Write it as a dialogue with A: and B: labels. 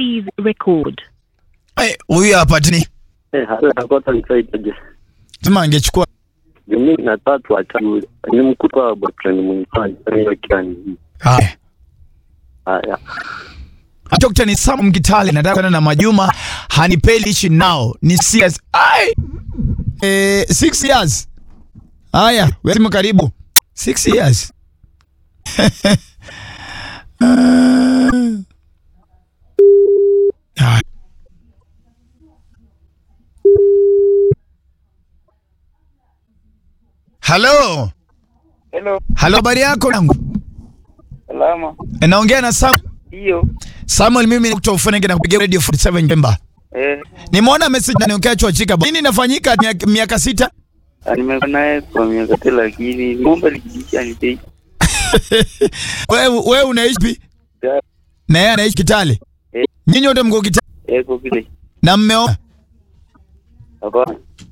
A: Please record.
B: Eh, huyu hapa tini.
C: Eh, hata nakota nisaidie.
B: Sema angechukua
C: Mimi na tatu watatu. Ni mkuta wa boyfriend mwingine. Hiyo kiani.
B: haya.
C: Haya.
B: Dr. ni Sam Mkitale nataka kwenda na Majuma hanipeli ishi nao ni CS. Ai. Eh, six years. Haya, wewe karibu. Six years. Ah. Halo.
D: Hello,
B: Halo, habari yako nangu?
D: salama.
B: E, Naongea na Sam.
D: Hiyo
B: Samuel, mimi ni kutoka Ufunenge na kupigia Radio 47 Jemba.
D: eh,
B: Nimeona message na niongea chua chika. Nini inafanyika miaka, miaka sita?
D: nimekuwa naye kwa miaka tatu, lakini ng'ombe likijisha ni bei
B: Wewe wewe unaishi pi? Na yeye anaishi Kitale.
D: Eh.
B: Nyinyi wote mko Kitale
D: eko kile
B: na mmeoa?
D: hapana.